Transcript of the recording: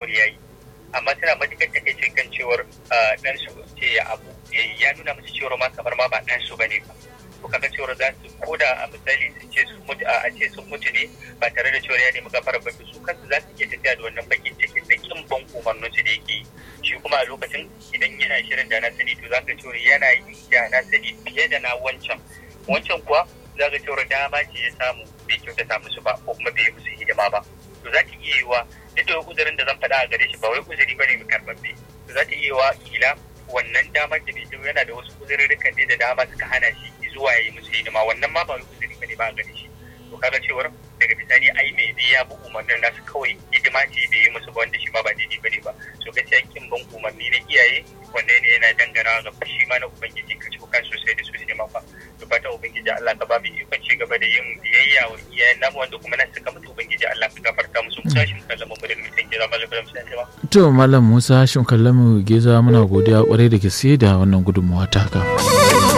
cewar yayi amma suna matukar takaicin kan cewar dan su ce ya abu ya nuna musu cewar ma kamar ma ba dan su bane ba to kaga cewar za su koda a misali sun ce sun mutu a ce sun mutu ne ba tare da cewar ya nemi gafara ba su kansu za su iya tafiya da wannan bakin cikin da kin ban umarnin su da yake yi shi kuma a lokacin idan yana shirin da na sani to za ka cewar yana yi da na sani fiye da na wancan wancan kuwa za ka cewar dama ce ya samu bai kyautata musu ba ko kuma bai yi musu hidima ba to za ta iya yiwa duk da uzurin da zan faɗa a gare shi ba wai uzuri bane mai karɓaɓɓe to za ta iya yiwa kila wannan damar da bai yana da wasu uzurrukan ne da dama suka hana shi zuwa ya yi musu hidima wannan ma ba wai uzuri bane ba a gare shi to kaga cewar daga bisani ai mai bi ya bi umarnin nasu kawai hidima ce bai yi musu ba wanda shi ma ba daidai bane ba so gaskiya kin bin umarni na iyaye wanda ne yana dangana ga fushi ma na ubangiji ka ci kan sosai da sosai ma fa to fatan ubangiji Allah ka ba mu ikon ci gaba da yin biyayya wa iyayen namu wanda kuma na suka mutu ubangiji Allah ka gafarta musu musa shi kallon mu da mutan gida malam da musan ba to malam Musa shin kallon mu geza muna godiya kwarai da gaske da wannan gudunmawa ta haka